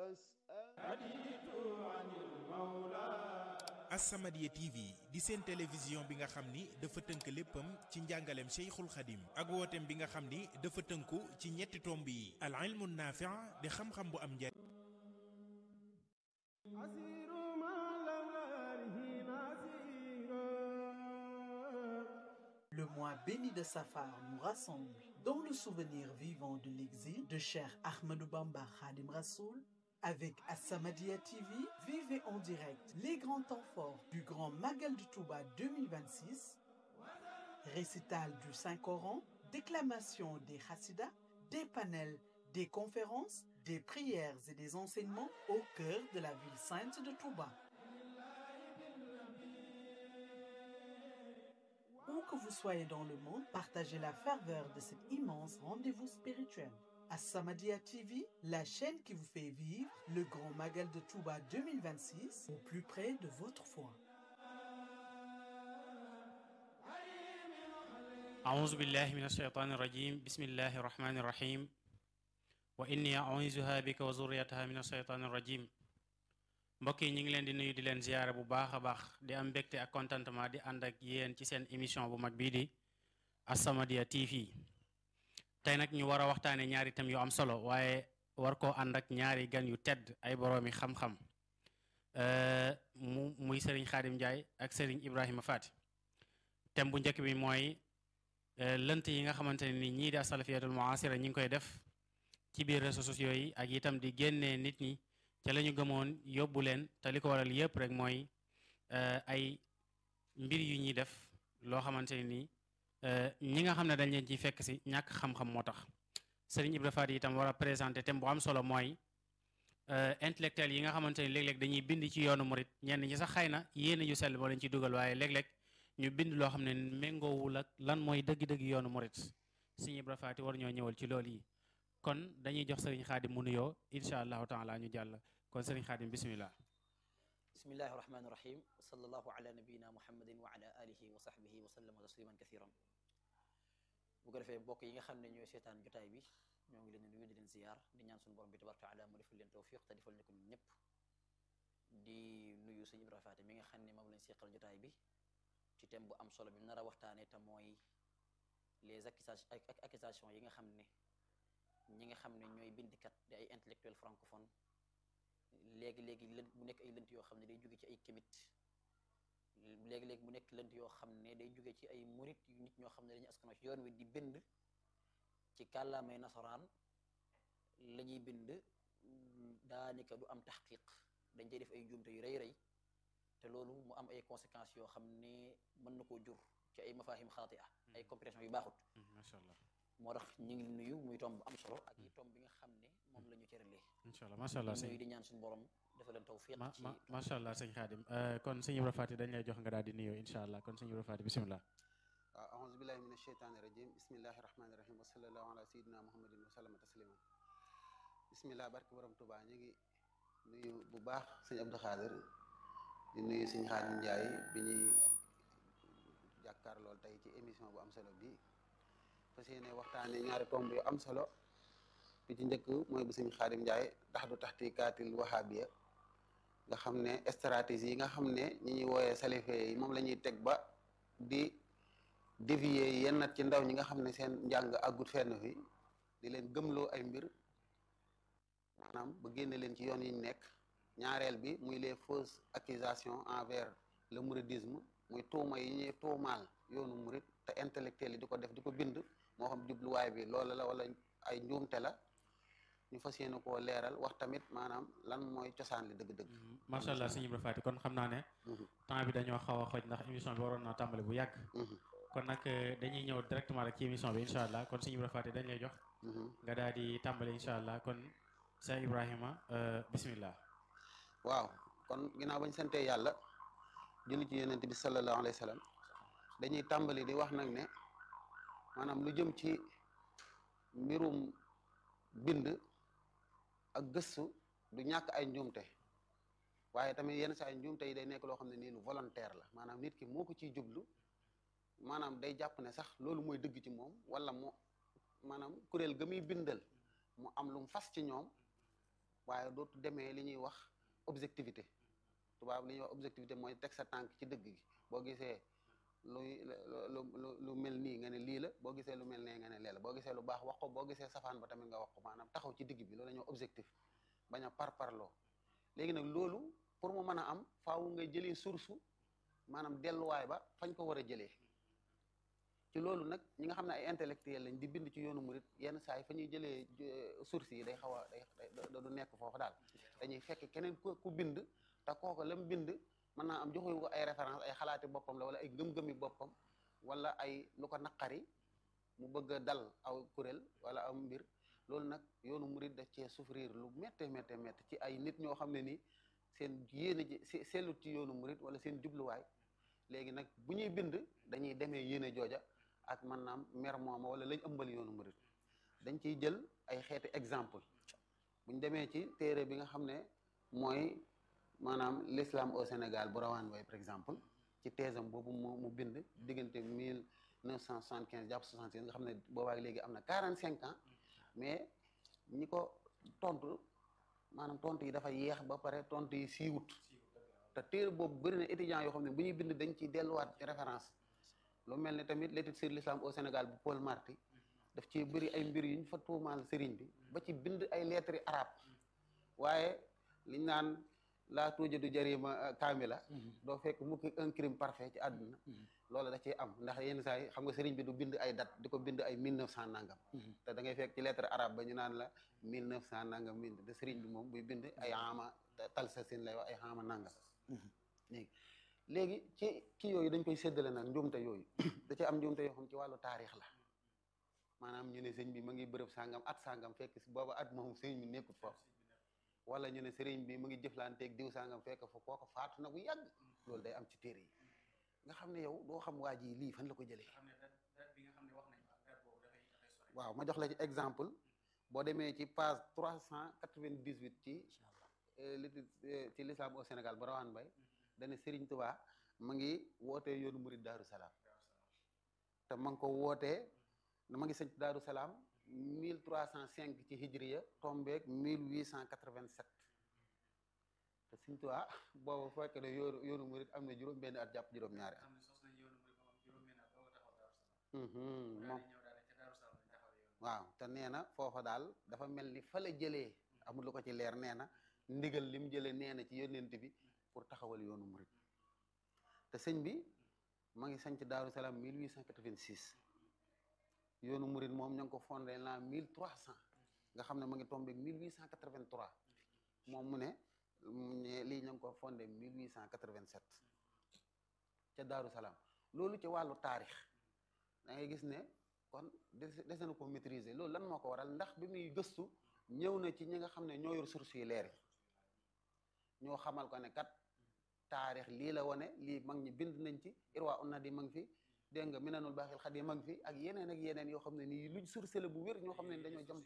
As-Samadiyya TV di seen télévision bi nga xam ni dafa tënk léppam ci njàngaleem Cheikhul Khadim ak wooteem bi nga xam ni dafa tënku ci ñetti tomb yi al ilmu naafi' di xam-xam bu am njariñ Le mois béni de Safar nous rassemble dans le souvenir vivant de l'exil de Cheikh Ahmadou Bamba Khadim Rassoul. Avec As-Samadiyya TV, vivez en direct les grands temps forts du Grand Magal de Touba 2026, récital du Saint-Coran, déclamation des Hassidas, des panels, des conférences, des prières et des enseignements au cœur de la ville sainte de Touba. Où que vous soyez dans le monde, partagez la ferveur de cet immense rendez-vous spirituel. As-Samadiyya TV, la chaîne qui vous fait vivre le grand Magal de Touba 2026 au plus près de votre foi. أعوذ بالله من الشيطان الرجيم بسم الله الرحمن الرحيم وإني أعوذها بك وذريتها من الشيطان الرجيم mbokk yi ñu ngi leen di nuyu di leen ziyaare bu baax a baax di am mbégte ak contentement di ànd ak yéen ci seen émission bu mag bii di As-Samadiyya TV tey nag ñu war a waxtaane ñaari thèmes yu am solo waaye war koo ànd ak ñaari gan yu tedd ay boroomi xam-xam mu muy Serigne Khadim Ndiaye ak Serigne Ibrahima Fati thème bu njëkk bi mooy lënt yi nga xamante ne ni ñii di asalafiyatul muasira ñi ngi koy def ci biir réseaux sociaux yi ak itam di génnee nit ñi ca la ñu gëmoon yóbbu leen te li ko waral yëpp rek mooy ay mbir yu ñuy def loo xamante ne nii ñi nga xam ne dañ leen ciy fekk si ñàkk xam-xam moo tax Serigne Ibra Fati itam war a présenté thème bu am solo mooy intellectuel yi nga xamante ne léeg-léeg dañuy bind ci yoonu murit ñenn ñi sax xëy na yéene yu sell moo leen ci dugal waaye léeg-léeg ñu bind loo xam ne méngoowul ak lan mooy dëgg-dëgg yoonu murit Serigne Ibra Fati war ñoo ñëwal ci loolu yi kon dañuy jox Serigne Khadim mu nuyoo incha allahu taala ñu jàll kon Serigne Khadim bismillah bismillahi rahmani rahim wa sallallahu ala nabiyina muhammadin wa ala alihi wa sahbihi wa sallama tasliman kathiran bu ko defee mbokk yi nga xam ne ñooy seetaan jotaay bi ñoo ngi leen di nuyu di leen ziyaar di ñaan suñu borom bi tabaraka taala mu defal leen tawfiq te defal ñu ko ñun ñëpp di nuyu sëñ Ibra Faati mi nga xam ne moom lañ seqal jotaay bi ci thème bu am solo bi nar a waxtaane te mooy les accusations yi nga xam ne ñi nga xam ne ñooy bindikat di ay intellectuel francophone léegi-léegi lënt mu nekk ay lënt yoo xam ne day jóge ci ay kémit léegi-léegi mu nekk lënt yoo xam ne day jóge ci ay murit yu nit ñoo xam ne dañuy askanoo ci yoon wi di bind ci kàllaamay nasaraan la ñuy bind daanaka du am taxqiq dañ cay def ay njuumte yu rëy rëy te loolu mu am ay conséquences yoo xam ne mën na koo jur ci ay mafahim xaatia ay compréhension yu baaxut macha allah moo tax ñu ngi nuyu muy tomb bu am solo ak yi tomb bi nga xam ne moom la ñu cëralee incha allah macha allah nuyu di ñaan suñu borom dafa leen tawfiq ci macha allah sëñ Khadim kon sëñ Ibra Fati dañ lay jox nga daal di nuyoo incha allah kon sëñ Ibra Fati bisimilah waaw aouzu billahi min asheytaani rajim bismillahi rahmani rahim wa sallallahu ala sayidina muhammadin wa sallama tasliman bismillah barke borom Tuubaa ñu ngi nuyu bu baax sëñ Abdou Khadir di nuyu sëñ Khadim Ndiaye bi ñuy jàkkaar lool tey ci émission bu am solo bi fas yéene waxtaane ñaari tomb yu am solo bi ci njëkk mooy bu sëñ Khadim Ndiaye tax du taxti kaatil wahabiya nga xam ne stratégie yi nga xam ne ñi ñuy wooyee salife yi moom la ñuy teg ba di dévier yenn ci ndaw ñi nga xam ne seen njàng àggut fenn fi di leen gëmloo ay mbir maanaam ba génne leen ci yoon yi ñu nekk ñaareel bi muy les fausses accusations envers le mouridisme muy tuuma yi ñuy tuumaal yoonu murid te intellectuel yi di ko def di ko bind moo xam jubluwaay bi loola la wala ay njuumte la ñu fas yéene koo leeral wax tamit maanaam lan mooy cosaan li dëgg-dëgg. macha allah sëñ Ibra Fati kon xam naa ne. temps bi dañoo xaw a xoj ndax émission bi waroon naa tàmbali bu yàgg. kon nag dañuy ñëw directement rek ci émission bi incha allah kon sëñ Ibra Fati dañ lay jox. nga daal di tàmbali incha allah kon sëñ Ibrahima bismillah. waaw kon ginnaaw bañ santee yàlla julli ci yonent bi sallallahu alayhi wa sallam dañuy tàmbali di wax nag ne maanaam lu jëm ci mbirum bind ak gëstu du ñàkk ay njuumte waaye tamit yenn saa ay njuumte yi day nekk loo xam ne nii lu volontaire la maanaam nit ki moo ko ciy jublu maanaam day jàpp ne sax loolu mooy dëgg ci moom wala mu maanaam kuréel ga muy bindal mu am lu mu fas ci ñoom waaye dootu demee li ñuy wax objectivité tubaab li ñuy wax objectivité mooy teg sa tànk ci dëgg gi boo gisee luy lu lu lu mel nii nga ne lii la boo gisee lu mel nee nga ne lee la boo gisee lu baax wax ko boo gisee safaan ba tamit nga wax ko maanaam taxaw ci digg bi loolu la ñuy wax objectif bañ a par parloo léegi nag loolu pour mu mën a am faaw nga jëlee source maanaam delluwaay ba fañ ko war a jëlee ci loolu nag ñi nga xam ne ay intellectuel lañ di bind ci yoonu murit yenn saa yi fa ñuy jëlee source yi day xaw a day du nekk foofu daal dañuy fekk keneen ku ku bind te kooku la mu bind mën naa am joxewu ko ay référence ay xalaati boppam la wala ay ngëm-ngëmi boppam wala ay lu ko naqari mu bëgg a dal aw kuréel wala aw mbir loolu nag yoonu murit da cee souffrir lu métte métte métte ci ay nit ñoo xam ne ni seen yéene ji sellut ci yoonu murit wala seen jubluwaay léegi nag bu ñuy bind dañuy demee yéene jooja ak man naam mer mooma wala lañ ëmbal yoonu murit dañ ciy jël ay xeeti exemple bu ñu demee ci téere bi nga xam ne mooy maanaam l'islam au Sénégal bu rawaan way par exemple ci teesam boobu mu mu bind diggante mille neuf cent soixante quinze jàpp soixante six nga xam ne boobaak léegi am na quarante cinq ans mais ñi ko tontu maanaam tontu yi dafa yeex ba pare tontu yi siiwut te téere boobu bëri na étudiants yoo xam ne bu ñuy bind dañ ciy delluwaat ci référence lu mel ne tamit l'étude sur l'islam au Sénégal bu Paul Marty daf ci bëri ay mbir yu ñu fa tuumaal sëriñ bi ba ci bind ay lettres arabe waaye liñ naan laa tuujadu jarima kaamila doo fekk mukk un crime parfait ci àdduna loolu da ciy am ndax yenn saa yi xam nga sëriñ bi du bind ay date di ko bind ay mille neuf cent nangam te da ngay fekk ci lettre arabe ba ñu naan la mille neuf cent nangam mille te sëriñ bi moom buy bind ay ama talsa sin lay wax ay ama nangam léegi léegi ci kii yooyu dañ koy séddale nag njuumte yooyu da ci am njuumte yoo xam ci wàllu taarix la maanaam ñu ne sëñ bi ma ngi bërëb sàngam at sàngam fekk si booba at moom sëñ bi nekkut foofu wala ñu ne sëriñ bi mu ngi jëflanteeg diw sàngam fekk fa kooko faatu na bu yàgg loolu day am ci téere yi nga xam ne yow doo xam waa ji lii fan la ko jëlee waaw ma jox la ci exemple boo demee ci page trois cent quatre-vingt-dix-huit ci li ci l'islam au Sénégal ba rawaan bay dane Sëriñ Tuubaa ma ngi wootee yoonu murid Daaru Salaam te ma ngi ko wootee ma ngi sëñ Daaru Salaam mille trois cent cinq ci hijriya tombeeg mille huit cent quatre-vingt-sept te Sëriñ Tuubaa boobu fekk ne yoonu yoonu murid am na juróom benn at jàpp juróom ñaari at moom waaw te nee na foofa daal dafa mel ni fa la jëlee amul lu ko ci leer nee na ndigal lim jëlee nee na ci yónnent bi pour taxawal yoonu murid te sëñ bi ma ngi sanc Daaru Salaam 1886 yoonu murid moom ña ngi ko fondé l'an 1300 nga xam ne ma ngi tombé 1883 moom mu ne lii ña ngi ko fondé 1887 ca Daaru Salaam loolu ci wàllu taarix da ngay gis ne kon dese na ko maîtriser loolu lan moo ko waral ndax bi muy gëstu ñëw na ci ñi nga xam ne ñoo yor source yi leer yi ñoo xamal ko ne kat taarix lii la wane lii mag ñi bind nañ ci irwa unna di ma ngi fi dégg nga minanul baaxil xadim ma ngi fi ak yeneen ak yeneen yoo xam ne nii luñ source la bu wér ñoo xam ne dañoo jam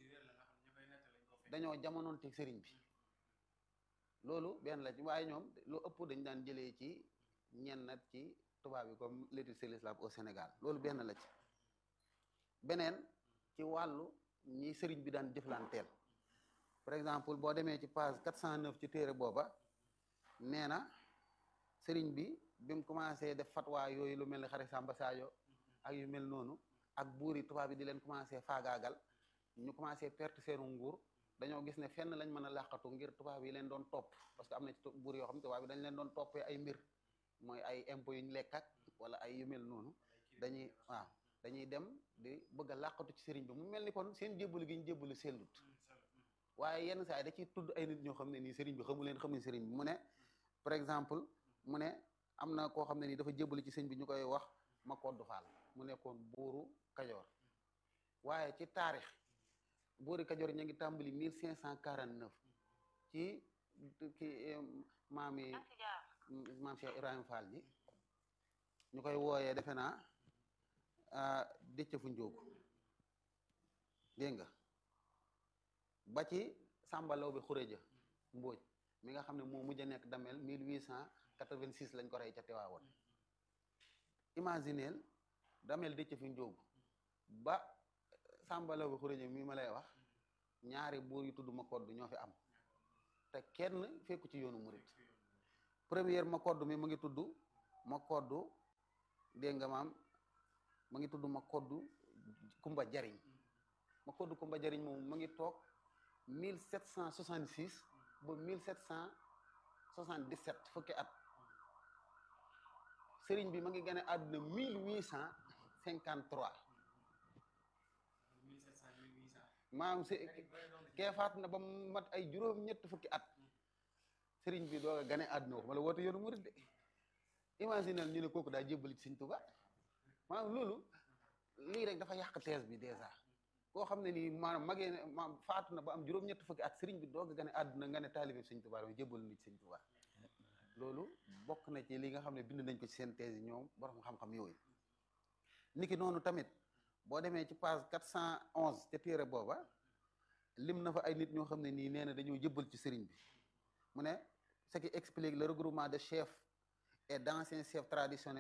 dañoo jamonoon te sëriñ bi loolu benn la ci waaye ñoom lu ëpp dañ daan jëlee ci ñenn nat ci tubaab yi comme l'étude sur l'islam au Sénégal loolu benn la ci beneen ci wàllu ñi sëriñ bi daan jëflanteel par exemple boo demee ci page 409 ci téere booba nee na sëriñ bi bi mu commencé def fatwa yooyu lu mel ni xari Samba Sadio ak yu mel noonu ak buur yi tubaab yi di leen commencé faagaagal ñu commencé perte seenu nguur dañoo gis ne fenn lañ mën a làqatu ngir tubaab yi leen doon topp parce que am na ci buur yoo xam ne tubaab yi dañ leen doon toppee ay mbir mooy ay impôts yu ñu lekk ak wala ay yu mel noonu dañuy waaw dañuy dem di bëgg a làqatu ci sëriñ bi mu mel ni kon seen jébbalu gi ñu jébbalu sellut waaye yenn saa yi da ciy tudd ay nit ñoo xam ne nii sëriñ bi xamu leen xamuñ sëriñ bi mu ne par exemple mu ne am na koo xam ne nii dafa jébbalu ci sëriñ bi ñu koy wax ma koddu faal mu nekkoon buuru kajoor waaye ci taarix buuri kajoor ña ngi tàmbali mille cinq cent quarante neuf ci ki maam yi maam Cheikh Ibrahima Fall ji ñu koy wooyee defe naa dëcc fu njóogu dégg nga ba ci sàmbalaw bi xuréja mbóoj mi nga xam ne moo mujj a nekk damel mille huit cent quatre-vingt-six lañ ko rey ca Tiwaawoon imagineel damel dëcc fi njóogu ba sàmbalaw bi xuréja mi ma lay wax ñaari buur yu tudd ma kodd ñoo fi am te kenn fekku ci yoonu murit première ma koddu mi mu ngi tudd ma koddu dégg nga maam mu ngi tudd ma koddu kumba jariñ ma koddu kumba jariñ moom mu ngi toog 1766 ba 1777 fukki at sëriñ bi ma ngi gane àdduna 1853 maam si kee faat na ba mu mat ay juróom ñett fukki at sëriñ bi doog a gane àdduna wax ma la woote yoonu murid de imaginel ñu ne kooku daa jébbali ci sëñ Tuubaa maanaam loolu lii rek dafa yàq thèse bi dèjà koo xam ne nii maanaam magee ne maam faatu na ba am juróom ñett fukki at sëriñ bi doog a gane àdduna nga ne taalibe sëñ Tuubaa dama jébbalu ni ci sëñ Tuubaa loolu bokk na ci li nga xam ne bind nañ ko ci seen thèse yi ñoom borom xam-xam yooyu niki noonu tamit boo demee ci page 411 te téere booba lim na fa ay nit ñoo xam ne nii nee na dañoo jëbbal ci sëriñ bi mu ne ce qui explique le regroupement de chefs et d'anciens chefs traditionnels